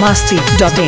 masti.in.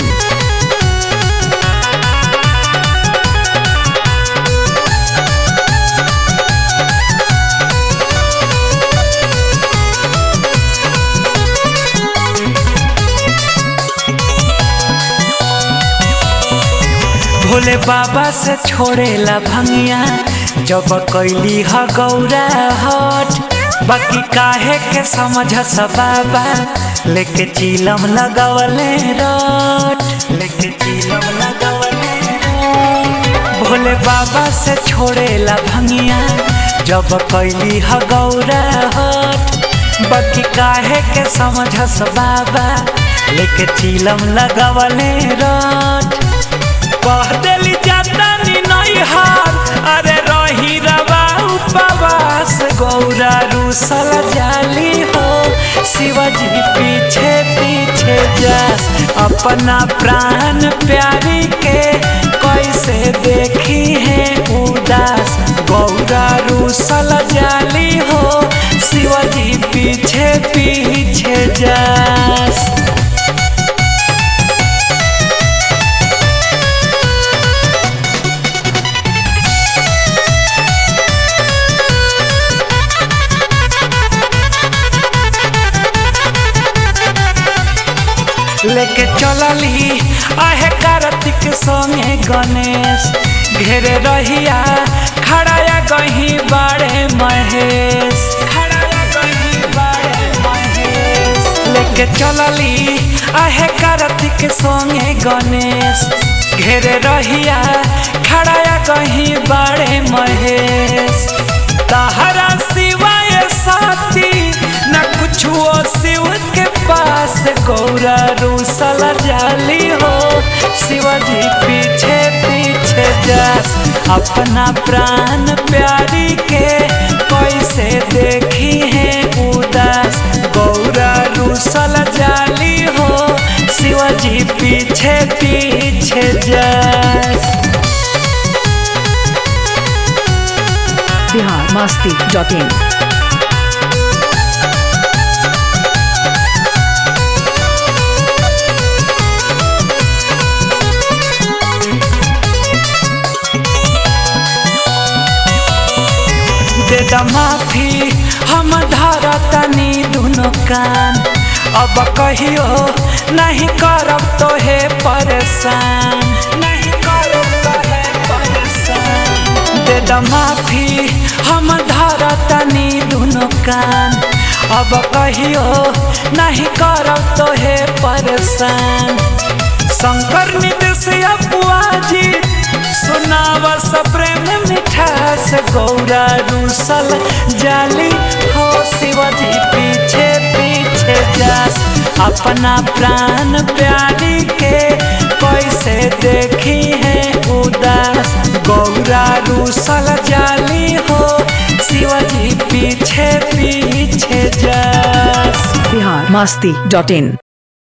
Bhole बाबा से छोड़ेला भंगिया जब कैली ह गौरा हट बाकी काहे के समझ बाबा लेके चीलम लगवले रट लेके चीलम लगवले रट भोले बाबा से छोड़ेला भंगिया जब कैली ह गौरा हट बाकी काहे के समझ बाबा लेके चीलम लगवले रट कह देली जाता नी नहीं हार अरे रही रवा उपवास गौरा रूसल जाली हो शिवजी पीछे पीछे जास अपना प्राण प्यारी के कैसे देखी है उदास गौरा रूसल जाली हो शिवजी पीछे पीछे जास लेके चलली आहे कार्तिक संगे गणेश घेरे रहिया खड़ाया गही बाड़े महेश खड़ाया गही बाड़े महेश लेके चलली आहे कार्तिक संगे गणेश घेरे रहिया खड़ाया गही बाड़े महेश तहरा सिवाय साथी न कुछो शिव के पास गौरा रूसल जाली हो शिवजी पीछे पीछे जास अपना प्राण प्यारी के कैसे देखी है उदास गौरा रूसल जाली हो शिवजी पीछे पीछे जास Bihar masti.in. दे द माफी हम धरतनी दुनो कान अब कहियो नहीं करब तो हे परेशान नहीं करब तो हे परेशान दे द माफी हम धरतनी दुनो कान अब कहियो नहीं करब तो हे परेशान शंकर निदेश अपुआजी सुनावा सब प्रेम मिठास गौरा रूसल जाली हो शिवजी पीछे पीछे जास अपना प्राण प्यारी के कैसे देखी है उदास गौरा रूसल जाली हो शिवजी पीछे पीछे जास Bihar masti.in.